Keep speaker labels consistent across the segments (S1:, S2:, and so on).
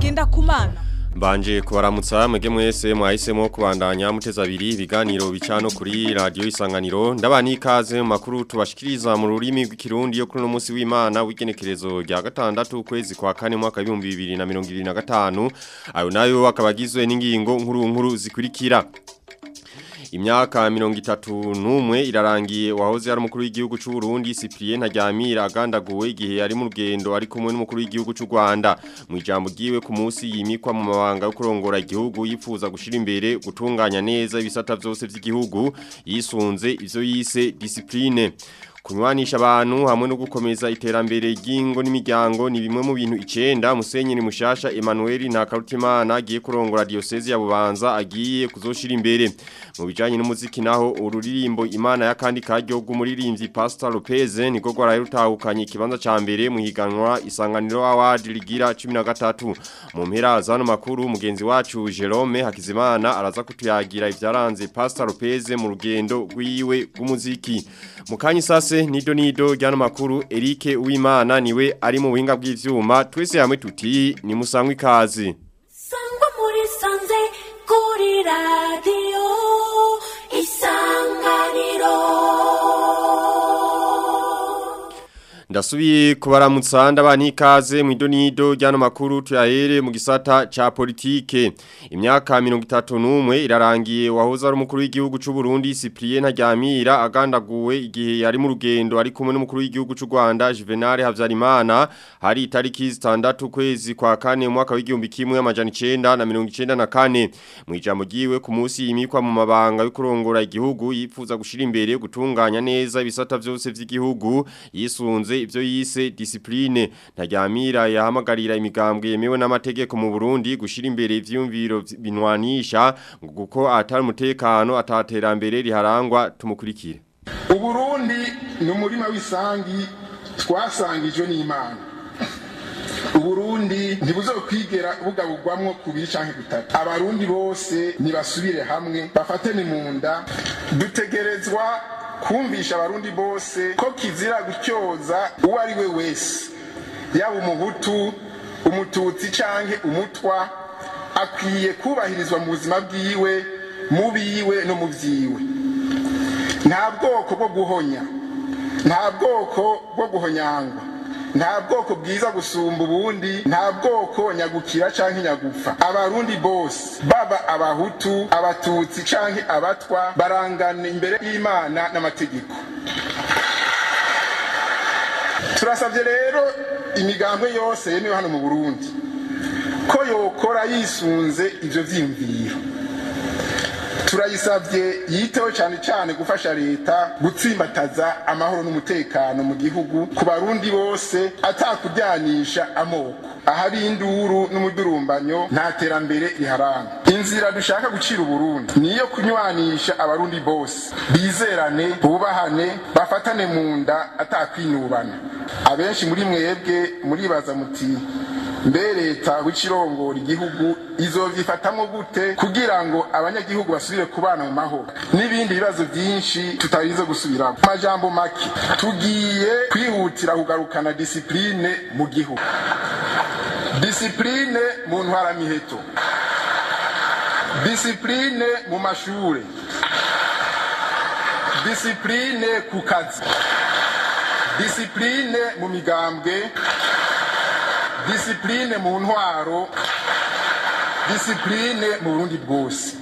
S1: Ngendakumana
S2: Mbanje kubaramutsa mwege mwese mwahisemo kubandanya muteza abiri ibiganiro bicano kuri radio isanganiro ndabani ikaze mu makuru tubashikiriza mu rurimi rw'ikirundi yo kuri no munsi w'Imana w'igenekerezo rya gatandatu kwezi kwa kane mwaka 2025 ayo nayo akabagizwe n'ingingo nkuru nkuru zikurikira Imyaka mirongo itatu n'umwe irarangiye wahoze ari umukuru w'igihugu cy'u Burundi Cyprien Ntaryamira agandaguwe igihe yari mu rugendo ari kumwe n'umukuru w'igihugu cy'u Rwanda mu ijambo giwe ku munsi yimikwa mu mabanga yo kurongora igihugu yifuza gushira imbere gutunganya neza ibisata byose by'igihugu yisunze ivyo yise discipline Kunywanisha abantu hamwe no gukomeza iterambere ry'ingo n'imiryango ni bimwe mu bintu icenda Musenyeri Mushasha Emmanuel Ntakarutimana agiye kurongora diocese ya Bubanza agiye kuzoshira imbere mu bijanye n'umuziki naho ururirimbo Imana ya kandi karyo gumuririmbyi Pastor Lopez niko gwarayutahukanye ikibanza ca mbere mu higanwa isanganiro award ligira 13 mu mpera zano makuru mugenzi wacu Jerome Hakizimana araza kutuyagira ivyaranze Pastor Lopez mu rugendo rwiwe rw'umuziki mukanyi sase nido nido ryano makuru Eric Uwimana niwe ari mu buhinga bw'ivyuma twese hamwe tuti ni musangwe ikazi
S3: Sangwa muri sanze kuri radio isanganiro
S2: Ndasubiye kubaramutsa ndabani ikaze mu idonido ryano makuru tuyahere mu gisata ca politike imyaka 31 irarangiye wahoza ari umukuru w'igihugu cy'u Burundi Cyprien Ntaryamira agandaguwe igihe yari mu rugendo ari kumwe n'umukuru w'igihugu cy'u Rwanda Juvenal Havyarimana hari itariki 6 kwezi kwa kane mu mwaka w'igihumbi kimwe amajana 9 na 94 mu ijambo giwe ku munsi yimikwa mu mabanga yo kurongora igihugu yifuza gushira imbere gutunganya neza ibisata byose by'igihugu yisunze ivyo yise discipline ntaryamira yahamagarira imigambwe yemewe n'amategeko mu Burundi gushira imbere ivyumviro binwanisha kuko atari umutekano ataterambere riharangwa tumukurikire
S4: uburundi ni umurima w'isangi twasangijwe n'imana uburundi ntibuzokwigera bugabugwamwo kubiri canke gutatu abarundi bose nibasubire hamwe bafatane mu nda dutegerezwa kumvisha abarundi bose ko kizira gutyoza uwo ari we wese yaba umuhutu umututsi canke umutwa akwiye kubahirizwa mu buzima bwiwe mu biwe no mu vyiwe nta bwoko bwo guhonya nta bwoko bwo guhonyangwa nta bwoko bwiza gusumba ubundi nta bwoko nyagukira canke nyagupfa abarundi bose baba abahutu abatutsi canke abatwa barangana imbere y'imana n'amategeko turasabye rero imigambwe yose yemewe hano mu burundi ko yokora yisunze ivyo vyiyumviro turayisabye yiteho cyane cyane gufasha leta gutsimbataza amahoro n'umutekano mu gihugu ku barundi bose atakujyanisha amoko ahari induru n'umudurumbanyo nta terambere riharanga inzira dushaka gucira uburundi niyo kunywanisha abarundi bose bizerane bubahane bafatane mu nda atakwinubana abenshi muri mwebwe muribaza muti mbe leta w'ikirongora igihugu izovyifatamwo gute kugira ngo abanyagihugu basubire kubana mu mahoro n'ibindi bibazo byinshi tutarize gusubiramo amajambo make tugiye kwihutira kugarukana disipline mu gihugu disipline mu ntwaramiheto disipline mu mashure disipline ku kazi disipline mu migambwe disipline mu ntwaro disipline mu burundi bwose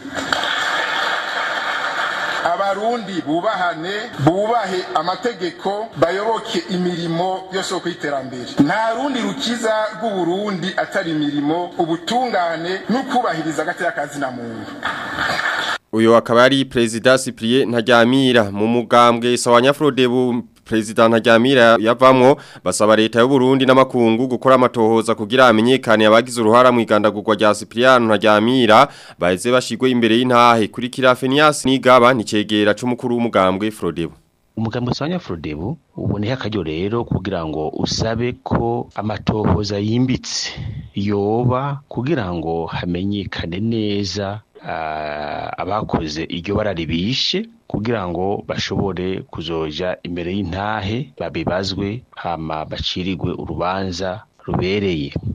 S4: abarundi bubahane bubahe amategeko bayoboke imirimo yose yo kwiterambere nta rundi rukiza rw'uburundi atari imirimo ubutungane n'ukubahiriza agateka kazina muntu
S2: uyu akaba ari perezida Cyprien Ntaryamira mu mugambwe sawanya Frodebu Prezida Ntaryamira yavamwo basaba leta y'u Burundi n'amakungu gukora amatohoza kugira amenyekane abagize uruhara mu igandagurwa rya Cyprien Ntaryamira baheze bashigwe imbere y'intahe kuri Kirafenias nigaba nicegera c'umukuru w'umugambwe Frodebu
S5: umugambi usanya Frodebu uboneye akaryo rero kugira ngo usabe ko amatohoza yimbitse yoba kugira ngo hamenyekane neza ah, abakoze iryo bara ribishe kugira ngo bashobore kuzoja imbere y'intahe babibazwe hama bacirirwe urubanza rubereye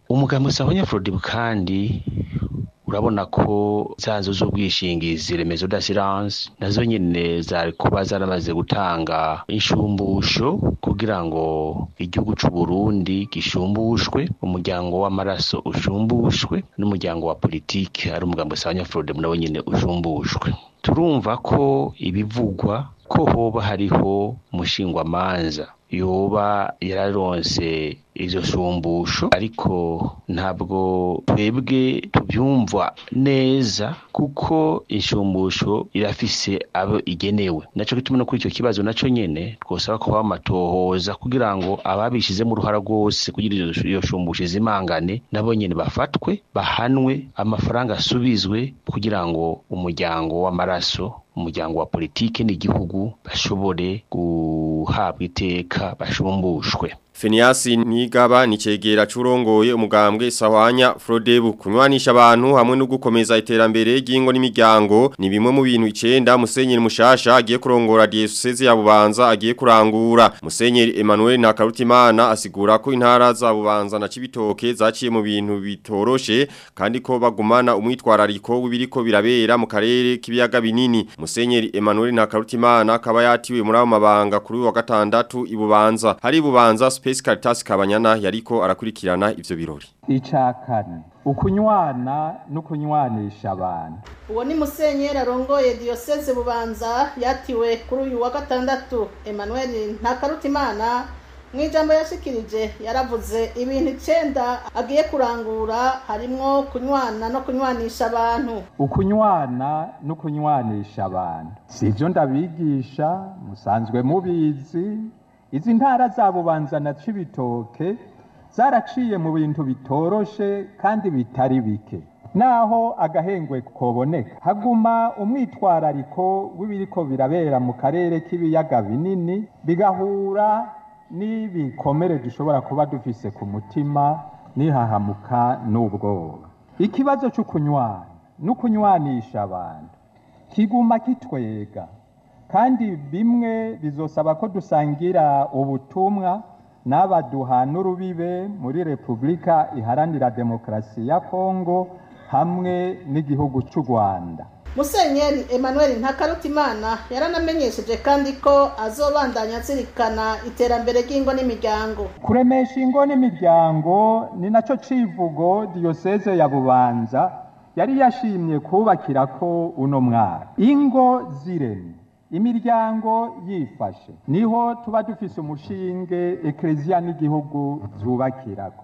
S5: umugambi usabanya Frodibu kandi urabona ko za nzu z'ubwishingizi remezo d'assurance nazo nyene zari kuba zaramaze gutanga inshumbusho kugira ngo igihugu c'u Burundi gishumbushwe umuryango w'amaraso ushumbushwe n'umuryango wa politike ari umugambi usabanya Frodibu nawe nyene ushumbushwe turumva ko ibivugwa ko hoba hariho umushingwamanza yoba yararonse izo shumbusho ariko ntabwo twebwe tubyumva neza kuko inshumbusho irafise abo igenewe naco gituma no kuri icyo kibazo naco nyene twosaba ko bamatohoza kugira ngo ababishizemo uruhara rwose kugira iyo shumbusho izimangane nabo nyene bafatwe bahanwe amafaranga asubizwe kugira ngo umuryango w'amaraso umuryango wa politike n'igihugu bashobore guhabwa iteka bashumbushwe
S2: Feniasi Nigaba ni cegera curongoye umugambwe sahwanya Frodebu kunywanisha abantu hamwe no gukomeza iterambere ry'ingo n'imiryango ni bimwe mu bintu 9 Musenyeri Mushasha agiye kurongora diocese ya Bubanza agiye kurangura Musenyeri Emmanuel Nakarutimana asigura ko intara za Bubanza na Cibitoke zaciye mu bintu bitoroshe kandi ko bagumana umwitwarariko w'ibiriko birabera mu karere k'ibiyaga binini Musenyeri Emmanuel Nakarutimana akaba yatiwe muri abo mabanga kuri wa gatandatu ibubanza hari Bubanza Space Caritas Kabanyana yariko arakurikirana ivyo birori.
S1: Icakane ukunywana no kunywanisha abantu.
S6: Uwo ni Musenyeri arongoye Diocese Bubanza yatiwe kuri uyu wa gatandatu Emmanuel Ntakarutimana mu ijambo yashikirije yaravuze ibintu icenda agiye kurangura harimwo kunywana no kunywanisha abantu
S1: ukunywana no kunywanisha abantu sivyo ndabigisha musanzwe mubizi izi ntara za bubanza na cibitoke zaraciye mu bintu bitoroshe kandi bitari bike naho agahengwe koboneka haguma umwitwarariko w'ibiriko birabera mu karere k'ibiyaga binini bigahura n'ibikomere dushobora kuba dufise ku mutima nihahamuka n'ubwoba ikibazo c'ukunywana n'ukunywanisha abantu kiguma kitwega kandi bimwe bizosaba ko dusangira ubutumwa n'abaduha n'urubibe muri repubulika iharanira demokarasi ya kongo hamwe n'igihugu cy'u rwanda
S6: musenyeri emmanuel ntakarutimana yaranamenyesheje kandi ko azobandanya azirikana iterambere ry'ingo n'imiryango
S1: kuremesha ingo n'imiryango ni nacyo civugo diyoseze ya bubanza yari yashimye kubakira ko uno mwaka ingo ziremye imiryango yifashe niho tuba dufise umushinge ekereziya n'igihugu zubakirako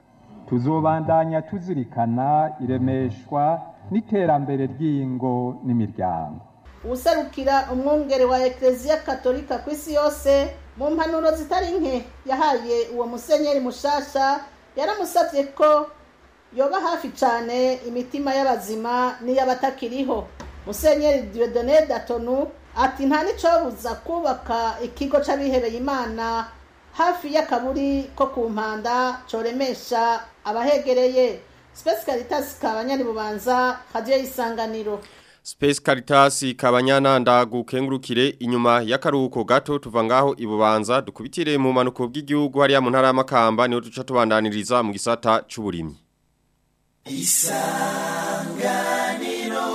S1: tuzobandanya tuzirikana iremeshwa n'iterambere ry'ingo n'imiryango
S6: userukira umwungere wa ekereziya katolika ku isi yose mu mpanuro zitari nke yahaye uwo musenyeri mushasha yaramusabye ko yoba hafi cyane imitima y'abazima n'iy'abatakiriho musenyeri diodone datonu ati nta n'icyobuza kubaka ikigo cy'abihebeye imana hafi y'akaburi ko ku mpanda coremesha abahegereye Space Caritas kabanyari bubanza hadiyo isanganiro
S2: Space Caritas kabanyana ndagukengurukire inyuma y'akaruhuko gato tuva ngaho ibubanza dukubitire mu manuko bw'igihugu hariya mu ntara y'amakamba niho duca tubandaniriza mu gisata c'uburimyi
S7: Isanganiro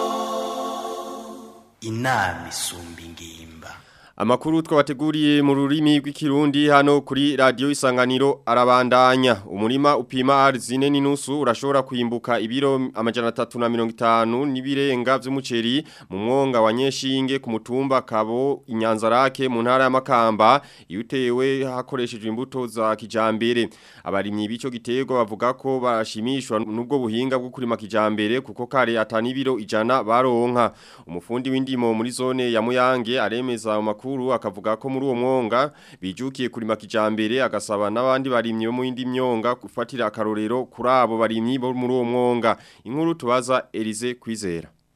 S7: Inami isumba ingimba
S2: Amakuru twabateguriye mu rurimi rw'ikirundi hano kuri radio isanganiro arabandanya umurima upima arzine n'inusu urashobora kwimbuka ibiro amajana 350 nibirenga vy'umuceri mu mwonga wa Nyeshinge ku mutumba kabo inyanzarake mu ntara ya Makamba yutewe hakoreshejwe imbuto za kijambere abarimyi bico gitego bavuga ko barashimishwa nubwo buhinga bwo kurima kijambere kuko kare atani ibiro ijana baronka umufundi w'indimo muri zone ya Muyange aremeza amakuru makuru akavuga ko muri uwo mwonga bijukiye kurima kijambere agasaba n'abandi barimyi bo mu yindi myonga gufatira akarorero kuri abo barimyi bo muri uwo mwonga inkuru tubaza Elize kwizera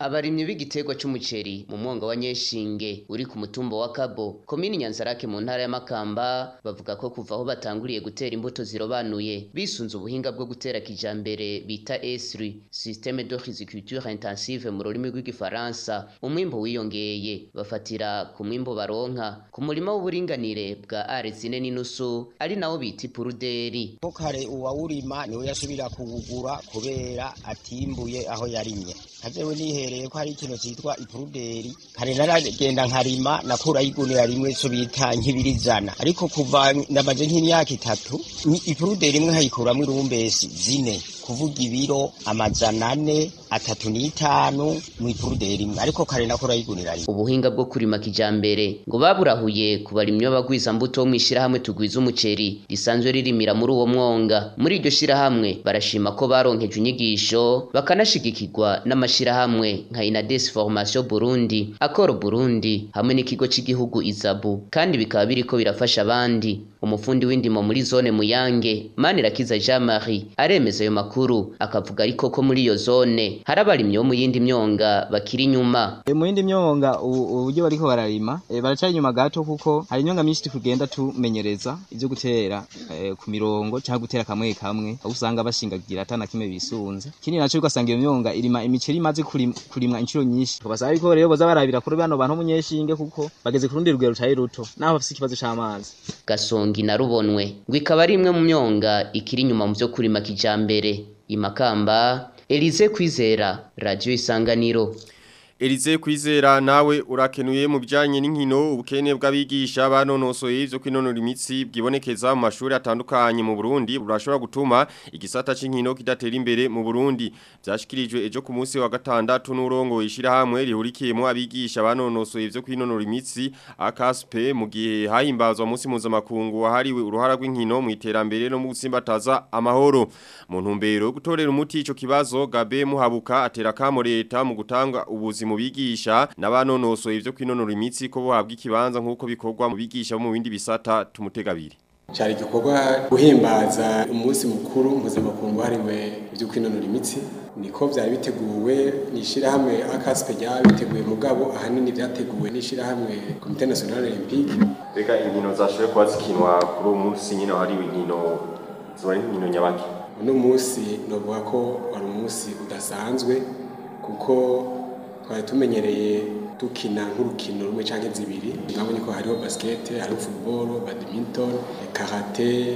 S8: abarimyi b'igiterwa c'umuceri mu mwonga wa Nyeshinge uri ku mutumba wa Kabo komini Nyanzarake mu ntara ya Makamba bavuga ko kuva aho batanguriye gutera imbuto zirobanuye bisunze ubuhinga bwo gutera kijambere bita ESRI systeme de riziculture intensive mu rurimi rw'igifaransa umwimbo wiyongeye bafatira ku mwimbo baronka ku murima w'uburinganire bwa arezine n'inusu ari nawo bita ipuruderi
S9: ko kare uwawurima niwe yasubira kuwugura kubera atimbuye aho yarimye kajewe nihereye ko hari ikintu citwa ipuruderi kare naragenda nkarima nakuraho igunira rimwe so bita nkibirizana ariko kuva ndamaze nk'imyaka itatu ni ipuruderi imwe nkayikuramwo irumbesi zine kuvuga ibiro amajana ane atatu n'itanu mu ipuruderi imwe ariko kare nakuraho igunira rimwe
S8: ubuhinga bwo kurima kijambere ngo baburahuye ku barimyi b'abagwiza mbuto bo mw'ishirahamwe tugwiza umuceri risanzwe ririmira muri uwo mwonga muri iryo shirahamwe barashima ko baronkeje inyigisho bakanashigikirwa n'amashirahamwe nka Inades Formation Burundi Akoro Burundi hamwe n'ikigo cy'igihugu Izabu kandi bikaba biriko birafasha abandi umufundi w'indimo muri zone Muyange Manirakiza Jean Marie aremeza ayo makuru akavuga ariko ko muri iyo zone hari abarimyi bo mu yindi myonga bakiri inyuma
S10: E, mu yindi myonga u- uburyo bariko bararima e, baracari inyuma gato kuko hari imyonga myinshi tugenda tumenyereza ivyo gutera e, ku mirongo canke gutera kamwe kamwe aho usanga bashingagira atana kimwe bisunze kindi naco ugasanga iyo myonga irima imiceri imaze kurim, kurimwa inshuro nyinshi basaba yuko rero boza barabira kuri bano bantu munyeshinge kuko bageze ku rundi rugero rutari ruto naho bafise ikibazo c'amazi
S8: gasongi na rubonwe ngo ikaba ari imwe mu myonga ikiri inyuma mu vyo kurima kijambere imakamba Elize Kwizera Radio Isanganiro
S2: Elize kwizera nawe urakenuye mu bijanye n'inkino ubukene bw'abigisha banonosoye ivyo kwinonora imitsi bwibonekeza mu mashuri atandukanye mu Burundi burashobora gutuma igisata c'inkino kidatera imbere mu Burundi byashikirijwe ejo ku munsi wa gatandatu n'urongo ishirahamwe rihurikiyemo abigisha banonosoye ivyo kwinonora imitsi AKSP mu gihe hahimbazwa munsi mpuzamakungu wahariwe uruhara rw'inkino mu iterambere no mu gutsimbataza amahoro mu ntumbero yo gutorera umuti ico kibazo Gabe Muhabuka atera kamo leta mu gutanga ubuzima mu bigisha n'abanonosoye ivyo kwinonora imitsi ko bohabwa ikibanza nk'uko bikorwa mu bigisha bo mu bindi bisata tumutegabiri
S11: cyari igikorwa guhimbaza umunsi mukuru mpuzamakungu wahariwe ibyo kwinonora imitsi niko byari biteguwe n'ishyirahamwe akasipe ryaba biteguye mugabo ahanini byateguwe n'ishyirahamwe komite nasiyonari olympique
S2: reka inkino zashoboye kuba zikinwa kuri uwo munsi nyine wahariwe inkino ziba ari inkino nyabaki
S11: uno munsi novuga ko wari umunsi udasanzwe kuko twari tumenyereye dukina nk'urukino rumwe cyangwa zibiri mwabonye ko hariho basikete hariho futuboro badminton karate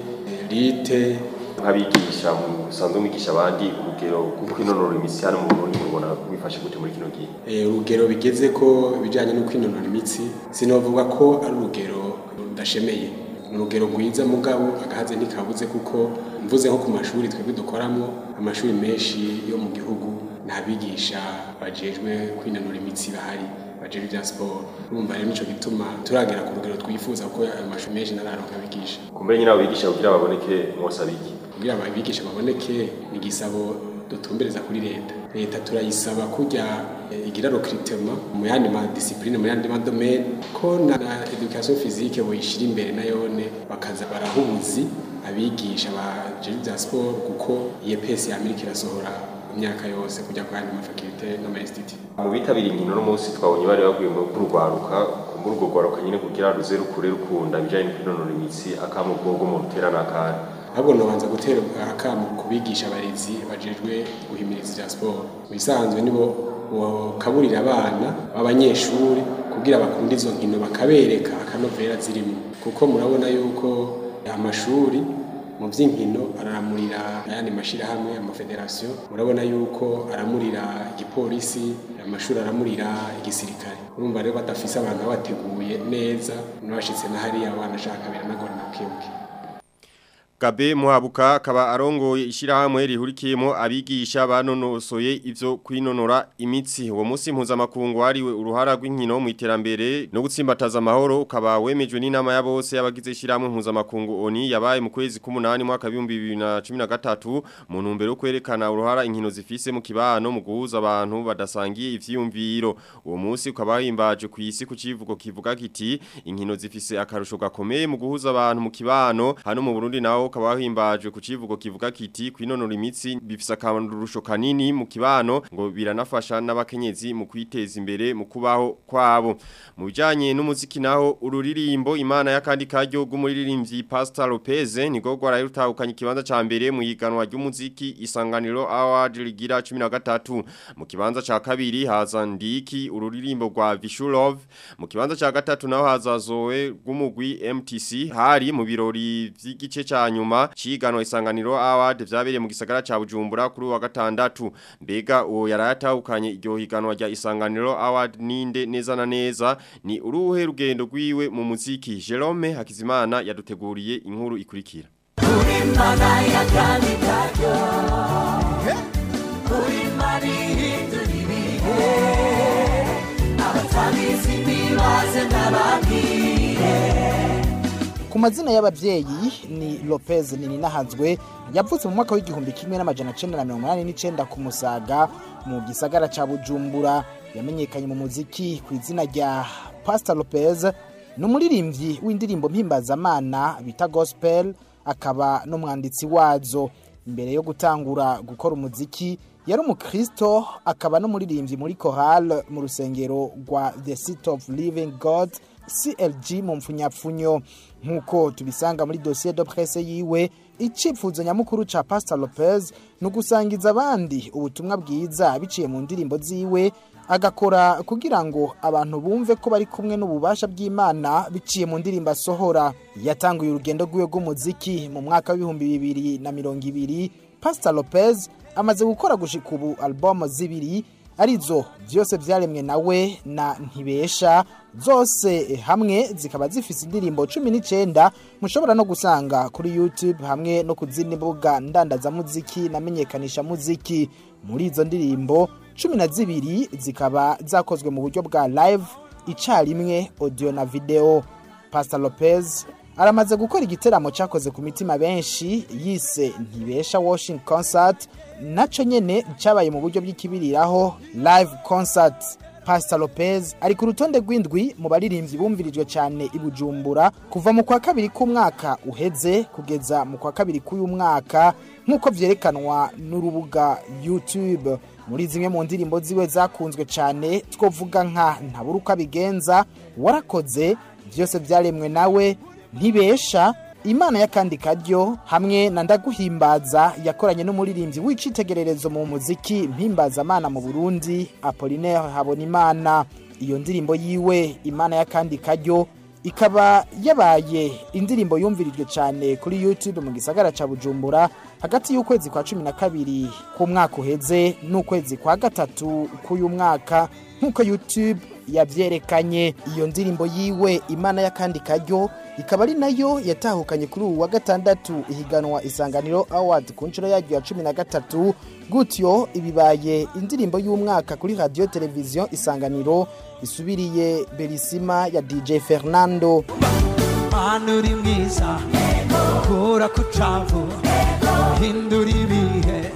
S11: rite
S2: nk'abigisha musanzwe mwigisha abandi urugero rwo kwinonora imitsi hano mu Burundi mubona bifashe gute muri kino gihe
S11: Eh, urugero bigeze ko ibijyanye no kwinonora imitsi sinovuga ko ari urugero rudashemeye ni urugero rwiza mugabo agahaze ntikabuze kuko mvuze nko ku mashuri twebwe dukoramo amashuri menshi yo mu gihugu nta bigisha bajejwe kwinonora imitsi bahari bajejwe ibya siporo urumva rero nico gituma turagera ku rugero twifuza ko ayo mashuri menshi ntararonka abigisha
S2: kumbere nyine abigisha kugira baboneke mwosaba iki
S11: kugira abigisha baboneke ni igisabo dutumbereza kuri leta leta turayisaba kujya eh, igira recrutement mu yandi ma discipline mu yandi ma domaine ko na, na education physique boyishira imbere nayone bakaza barahubuzi abigisha ba bya sport kuko IEPS ya Amerika irasohora imyaka yose kujya kwa yandi mafakulte n'ama-institut
S2: mu bitabiriye inkino no munsi twabonye bari baguye mu rugwaruka kumbura urwo rwaruka nyine kugira ruze rukure rukunda ibijanye no kwinonora imitsi akamubwo mu rutera n'akandi
S11: ahubwo nobanza gutera akamu kubigisha abarezi bajejwe guhimiriza ibya siporo mu bisanzwe nibo bakaburira abana b'abanyeshuri kugira bakunde izo nkino bakabereka akanovera zirimo kuko murabona yuko amashuri mu by'inkino araramurira ayandi mashyirahamwe amafederasiyo murabona yuko aramurira igipolisi amashuri aramurira igisirikare urumva rero badafise abantu babateguye neza n'abashyitse na hariya abana ashaka biranagorana bukebuke
S2: Gabe Muhabuka akaba arongoye ishirahamwe rihurikiyemo abigisha banonosoye ivyo kwinonora imitsi uwo munsi mpuzamakungu wariwe uruhara rw'inkino mu iterambere no gutsimbataza amahoro ukaba wemejwe n'inama ya bose y'abagize ishirahamwe mpuzamakungu ONI yabaye mu kwezi k'umunani mwaka 2013 mu ntumbero yo kwerekana uruhara inkino zifise mu kibano mu guhuza abantu badasangiye ivyiyumviro uwo munsi ukaba himbaje ku isi ku civugo kivuga kiti inkino zifise akarusho gakomeye mu guhuza abantu mu kibano hano mu Burundi naho nawo ukaba wahimbajwe ku civugo kivuga kiti kwinonora imitsi bifise akamaro kanini mu kibano ngo biranafasha n'abakenyezi mu kwiteza imbere mu kubaho kwabo mu bijanye n'umuziki naho ururirimbo imana y'akandi karyo rw'umuririmbyi Pastor Lopez nigo gwarayutahukanye ikibanza ca mbere mu higanwa ry'umuziki isanganiro award rigira 13 mu kibanza ca kabiri haza ndiki ururirimbo rwa Vishulov mu kibanza ca gatatu naho haza Zoe rw'umugwi MTC hari mu birori vy'igice ca nyuma ciganwa isanganiro award vyabereye mu gisagara ca Bujumbura kuri wa gatandatu mbega uwo yarayatahukanye iryo higanwa rya isanganiro award ninde neza na neza ni uruhe rugendo rwiwe mu muziki Jerome Hakizimana yaduteguriye inkuru ikurikira
S3: Imana y'akandi karyo Imana ihindura ibihe Abatabizi nibaze ndababwire
S12: ku mazina y'ababyeyi ni Lopez Nininahazwe yavutse mu mwaka w'igihumbi kimwe n'amajana cenda na mirongo inani n'icenda ku Musaga mu gisagara ca Bujumbura yamenyekanye mu muziki ku izina rya Pastor Lopez ni umuririmbyi w'indirimbo mpimbazamana bita gospel akaba n'umwanditsi wazo imbere yo gutangura gukora umuziki yari umukristo akaba n'umuririmbyi muri chorale mu rusengero rwa The City of Living God CLG mu mfunyapfunyo nk'uko tubisanga muri dossier de presse yiwe icyifuzo nyamukuru ca Pastor Lopez ni ugusangiza abandi ubutumwa bwiza biciye mu ndirimbo ziwe agakora kugira ngo abantu bumve ko bari kumwe n'ububasha bw'Imana biciye mu ndirimbo asohora yatanguye urugendo rwiwe rw'umuziki mu mwaka w'ibihumbi bibiri na mirongo ibiri Pastor Lopez amaze gukora gushika ubu album zibiri arizo byose byaremwe nawe na ntibesha zose hamwe zikaba zifise indirimbo 19 mushobora no gusanga kuri YouTube hamwe no ku zindi mbuga ndandaza muziki namenyekanisha muziki muri izo ndirimbo 12 zikaba zakozwe mu buryo bwa live icarimwe audio na video Pastor Lopez aramaze gukora igiteramo cyakoze ku mitima benshi yise ntibesha washing concert naco nyene cyabaye mu buryo bw'ikibiriraho live concert Pastor Lopez ari ku rutonde rw'indwi mu baririmbyi bumvirijwe cyane i Bujumbura kuva mu kwa kabiri k'umwaka uheze kugeza mu kwa kabiri k'uyu mwaka nk'uko vyerekanwa n'urubuga YouTube muri zimwe mu ndirimbo ziwe zakunzwe cyane twovuga nka ntabura uko abigenza warakoze byose byaremwe nawe ntibesha imana y'akandi karyo hamwe na ndaguhimbaza yakoranye n'umuririmbyi w'icitegererezo mu muziki mpimbazamana mu burundi apolinaire habonimana iyo ndirimbo yiwe imana y'akandi karyo ikaba yabaye indirimbo yumvirijwe cyane kuri youtube mu gisagara ca bujumbura hagati y'ukwezi kwa cumi na kabiri k'umwaka uheze n'ukwezi kwa gatatu k'uyu mwaka nk'uko youtube yabyerekanye iyo ndirimbo yiwe imana y'akandi karyo ikaba ari nayo yatahukanye kuri ubu wa gatandatu ihiganwa isanganiro award ku nshuro yaryo ya cumi na gatatu gutyo ibibaye indirimbo y'umwaka kuri radiyo televiziyo isanganiro isubiriye berisima ya dj fernando
S3: Mana uri mwiza kura ku cavu hindura ibihe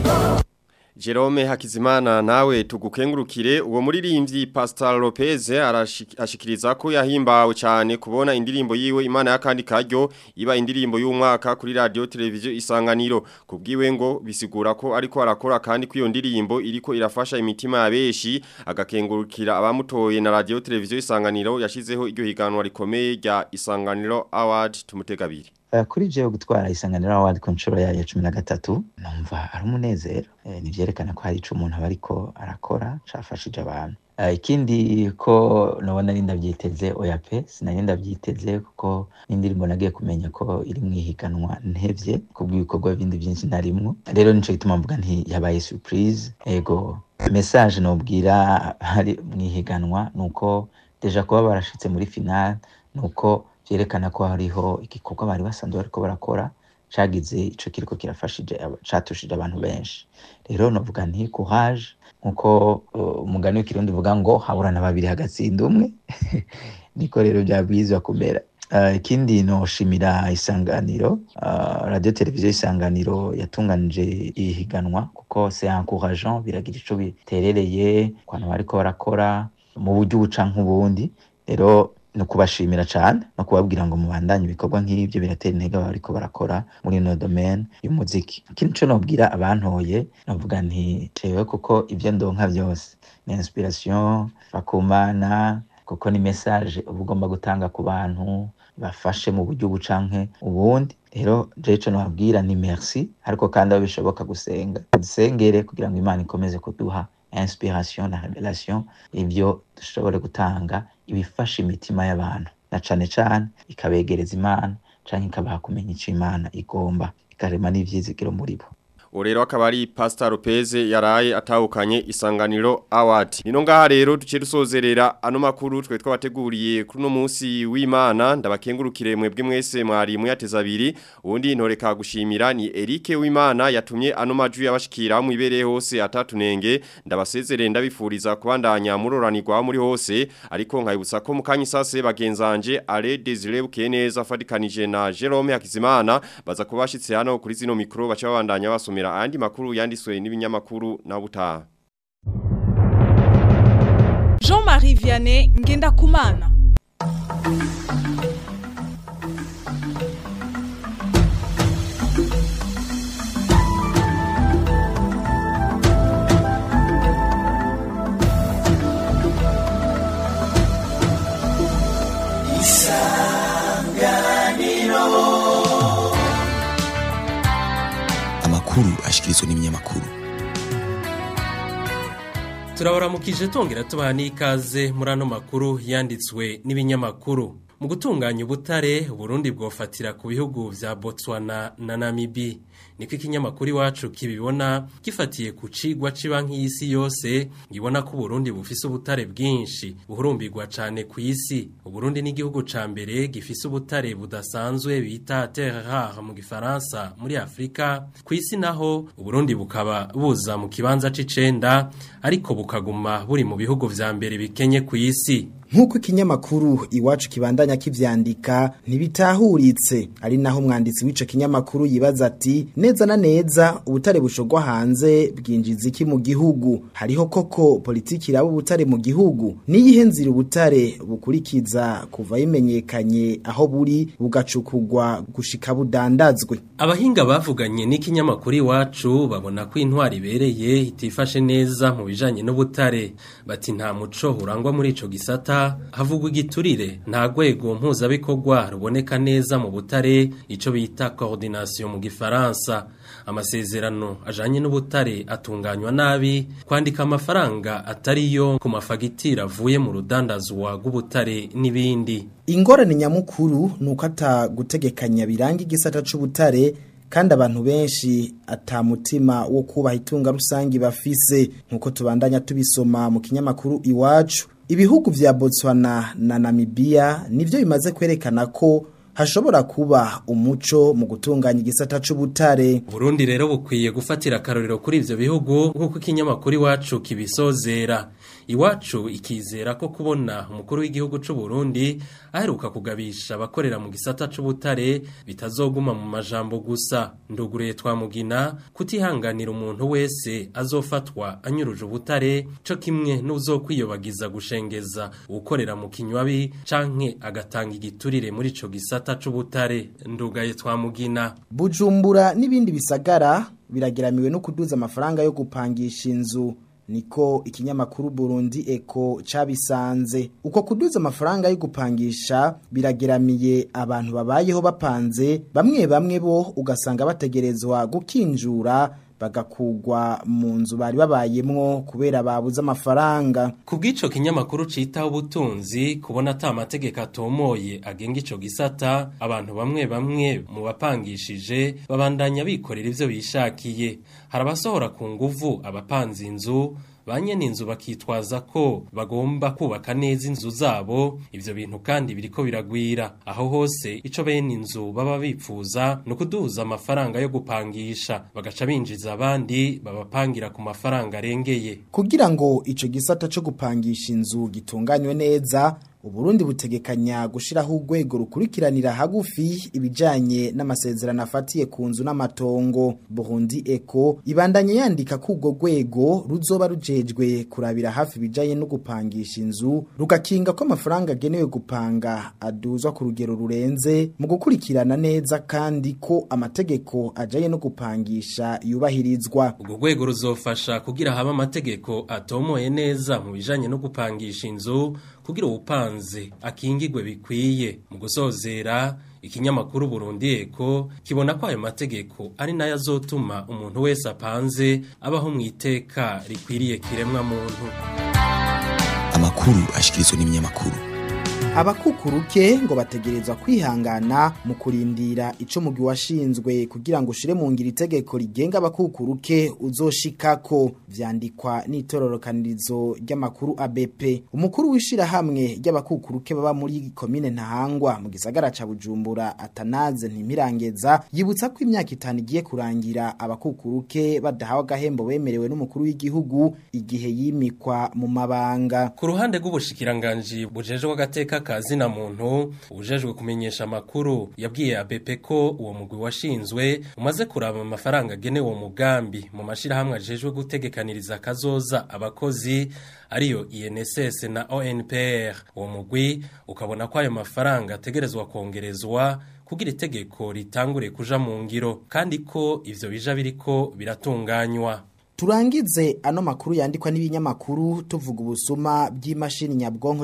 S2: Jerome Hakizimana nawe tugukengurukire uwo muririmbyi Pastor Lopez arashi- ashikiriza ko yahimbawe cyane kubona indirimbo yiwe Imana y'akandi karyo iba indirimbo y'umwaka kuri radio televiziyo isanganiro kubwiwe ngo bisigura ko ariko arakora kandi kwiyo ndirimbo iriko irafasha imitima ya beshi agakengurukira abamutoye na radio televiziyo isanganiro yashizeho iryo higanwa rikomeye rya Isanganiro Award tumutegabiri
S13: Eh, kuri jewe gutwara isanganiro award ku nshuro yayo ya cumi na gatatu numva ari umunezero Eh, nivyerekana ko hari ico umuntu aba ariko arakora cafashije abantu Eh, ikindi ko nabona ari ndavyiteze oya pe sinari ndavyiteze kuko n'indirimbo nagiye kumenya ko iri mwihiganwa ntevye kubw'ibikorwa bindi vyinshi narimwo rero nico gituma mvuga nti yabaye surprise ego message nobwira hari mwihiganwa nuko deja kuba barashitse muri final nuko vyerekana ko hariho igikorwa bari basanzwe bariko barakora cagize ico kiriko kirafashije aba- catushije abantu benshi rero novuga nti courage nkuko uh, umugani w'ikirundi uvuga ngo haburana babiri hagatsinda umwe niko rero vyabwirizwa kumera Uh, ikindi noshimira isanganiro uh, radio televiziyo isanganiro yatunganije ihiganwa kuko c'est encourageant biragira ico biterereye ku bantu bariko barakora mu buryo ubu canke ubundi rero ni ukubashimira cyane no kubabwira ngo mubandanye ibikorwa nk'ibyo biratera intege aba bariko barakora muri ino domaine y'umuziki ikindi co nobwira abantoye novuga nti jewe kuko ibyo ndonka byose ni inspiration bakumana kuko ni message uba ugomba gutanga ku bantu bafashe mu buryo ubu canke ubundi rero jewe ico nobabwira ni merci ariko kandi aho bishoboka gusenga dusengere kugira ngo imana ikomeze kuduha inspiration na revelation ivyo dushobore gutanga ibifasha imitima y'abantu na cane cane ikabegereza imana canke ikabaha kumenya ico imana igomba ikarema n'ivyizigiro muri bo
S2: Urero akaba ari Pastor Lopez yaraye atahukanye isanganiro award. Nino ngaha rero duce dusozerera ano makuru twe twabateguriye kuri no munsi w'Imana ndabakengurukire mwebwe mwese mwari muyateza abiri ubundi ntoreka gushimira ni Eric w'Imana yatumye ano majwi yabashikira mu ibereye hose atatunenge ndabasezerere ndabifuriza kubandanya muroranirwa muri hose ariko nkayibutsa ko mukanyi sase bagenzanje Ale Desire Bukeneza fadikanije na Jerome Hakizimana baza kubashitse hano kuri zino mikro bacha babandanya basomera andi makuru yandiswe n'ibinyamakuru na butaha
S14: Jean-Marie Vianney ngenda kumana
S7: amakuru ashikirizwa n'ibinyamakuru
S15: turabaramukije tongera tubaha n'ikaze muri ano makuru yanditswe n'ibinyamakuru mu gutunganya ubutare Burundi bwofatira ku bihugu vya Botswana na Namibi niko ikinyamakuru iwacu kibibona gifatiye ku cigwa cibanki y'isi yose ngibona ko Burundi bufise ubutare bwinshi buhurumbirwa cane ku isi Burundi ni igihugu ca mbere gifise ubutare budasanzwe bita terre rare mu gifaransa muri Afrika ku isi naho Burundi bukaba buza mu kibanza c'icenda ariko bukaguma buri mu bihugu vya mbere bikenye ku isi
S12: nk'uko ikinyamakuru iwacu kibandanya kivyandika ntibitahuritse ari naho umwanditsi w'ico kinyamakuru yibaza ati neza na neza ubutare bushogwa hanze bwinjiza iki mu gihugu hariho koko politiki iraba ubutare mu gihugu niyihe nzira ubutare bukurikiza kuva bimenyekanye aho buri bugacukugwa gushika budandazwe
S15: abahinga bavuganye n'ikinyamakuru iwacu babona ko intwari ibereye itifashe neza mu bijanye n'ubutare bati nta muco urangwa muri ico gisata havugwa igiturire nta rwego mpuzabikorwa ruboneka neza mu butare icyo bita coordination mu gifaransa amasezerano ajanye n'ubutare atunganywa nabi kwandika amafaranga atariyo ku mafagitire avuye mu rudandazwa rw'ubutare n'ibindi
S12: ingorane nyamukuru ni uko atagutegekanya biranga igisata c'ubutare kandi abantu benshi atamutima wo kubaha itunga rusangi bafise nkuko tubandanya tubisoma mu kinyamakuru iwacu ibihugu vya Botswana na Namibia nivyo bimaze kwerekana ko hashobora kuba umuco mu gutunganya igisata c'ubutare
S15: Burundi rero bukwiye gufatira akarorero kuri ivyo bihugu nkuko ikinyamakuru iwacu kibisozera iwacu ikizera ko kubona umukuru w'igihugu c'u Burundi aheruka kugabisha abakorera mu gisata c'ubutare bitazoguma mu majambo gusa nduguriye twamugina kutihanganira umuntu wese azofatwa anyuruje ubutare co kimwe n'uzokwiyobagiza gushengeza ukorera mu kinywabi canke agatanga igiturire muri ico gisata c'ubutare ndugaye twamugina
S12: Bujumbura n'ibindi bisagara birageramiwe no kuduza amafaranga yo gupangisha inzu niko ikinyamakuru Burundi Eko cabisanze uko kuduza amafaranga yo gupangisha birageramiye abantu babayeho bapanze bamwe bamwe bo ugasanga bategerezwa gukinjura bagakugwa mu nzu bari babayemwo kubera babuze amafaranga
S15: kubw'ico kinyamakuru citaho ubutunzi kubona ata amategeko atomoye agenga ico gisata abantu bamwe bamwe mu bapangishije babandanya bikorera ivyo bishakiye hari abasohora ku nguvu abapanze inzu banyene inzu bakitwaza ko bagomba kubaka neza inzu zabo ivyo bintu kandi biriko biragwira aho hose ico bene inzu baba bipfuza no kuduza amafaranga yo gupangisha bagaca binjiza abandi babapangira ku mafaranga arengeye
S12: kugira ngo ico gisata co gupangisha inzu gitunganywe neza uburundi butegekanya gushiraho urwego rukurikiranira hagufi ibijanye n'amasezerano afatiye ku nzu n'amatongo burundi eko ibandanye yandika ko urwo rwego ruzoba rujejwe kurabira hafi ibijanye no gupangisha inzu rugakinga ko amafaranga agenewe gupanga aduzwa ku rugero rurenze mu gukurikirana neza kandi ko amategeko ajanye no gupangisha yubahirizwa
S15: urwo rwego ruzofasha kugira habe amategeko atomoye neza mu bijanye no gupangisha inzu kugira uwupanze akingigwe bikwiye mu gusozera ikinyamakuru Burundi Eko kibona ko ayo mategeko ari nayo azotuma umuntu wese apanze abaho mu iteka rikwiriye kiremwa muntu
S7: amakuru ashikirizwa n'ibinyamakuru
S12: abakukuruke ngo bategerezwa kwihangana mu kurindira ico mugwi washinzwe kugira ngo ushire mu ngira itegeko rigenga abakukuruke uzoshikako vyandikwa n'itororokanirizo ry'amakuru ABP umukuru wishira hamwe ry'abakukuruke baba muri komine ntahangwa mu gisagara ca Bujumbura atanaze ntimirangeza yibutsa ko imyaka itanu igiye kurangira abakukuruke badahawe agahembo bemerewe n'umukuru w'igihugu igihe yimikwa mu mabanga
S15: ku ruhande rw'ubushikiranganje bujejwe agateka kazina muntu ujejwe kumenyesha amakuru yabwiye ABP ko uwo mugwi washinzwe umaze kuraba amafaranga agenewe uwo mugambi mu mashirahamwe ajejwe gutegekaniriza kazoza abakozi ariyo INSS na ONPR uwo mugwi ukabona ko ayo mafaranga ategerezwa kongerezwa kugira itegeko ritangure kuja mu ngiro kandi ko ivyo bija biriko biratunganywa
S12: Turangize ano makuru yandikwa n'ibinyamakuru tuvuga ubusuma by'imashini nyabwonko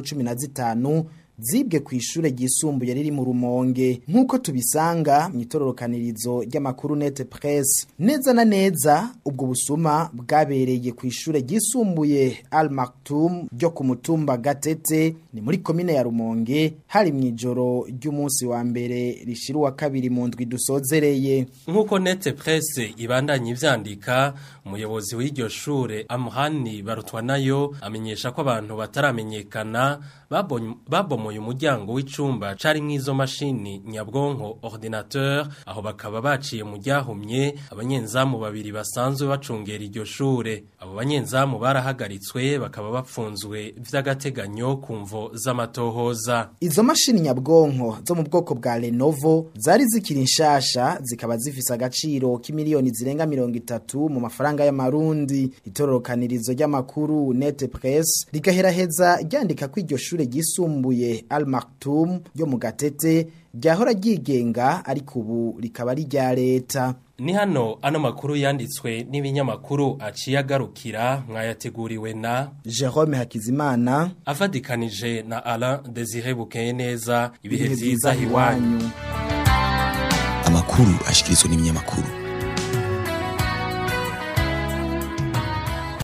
S12: 15 zibwe ku ishure ryisumbuye riri mu rumonge nk'uko tubisanga mu itororokanirizo ry'amakuru net press neza na neza ubwo busuma bwabereye ku ishure ryisumbuye Al Maktoum ryo ku mutumba Gatete ni muri komine ya Rumonge hari mu ijoro ry'umunsi wa mbere rishira wa kabiri mu ndwi dusozereye
S15: nk'uko net press ibandanye ivyandika umuyobozi w'iryo shure Amhani barutwa nayo amenyesha ko abantu bataramenyekana babomoye umuryango w'icumba cari mw'izo mashini nyabwonko ordinateur aho bakaba baciye mu ryahumye abanyenzamu babiri basanzwe bacungera iryo shure abo banyenzamu barahagaritswe bakaba bapfunzwe vy'agateganyo ku mvo z'amatohoza
S12: izo mashini nyabwonko zo mu bwoko bwa Lenovo zari zikiri nshasha zikaba zifise agaciro k'imiliyoni zirenga mirongo itatu mu mafaranga y'amarundi itororokanirizo ry'amakuru net press rigaheraheza ryandika ko iryo shure ryisumbuye Al Maktoum yo mu Gatete ryahora ryigenga ariko ubu rikaba ari rya leta
S15: ni hano ano makuru yanditswe n'ibinyamakuru aciye agarukira mwayateguriwe na
S12: Jerome Hakizimana
S15: afadikanije na Alain Desire Bukeye neza ibihe vyiza hiwanyu
S7: amakuru ashikirizwa n'ibinyamakuru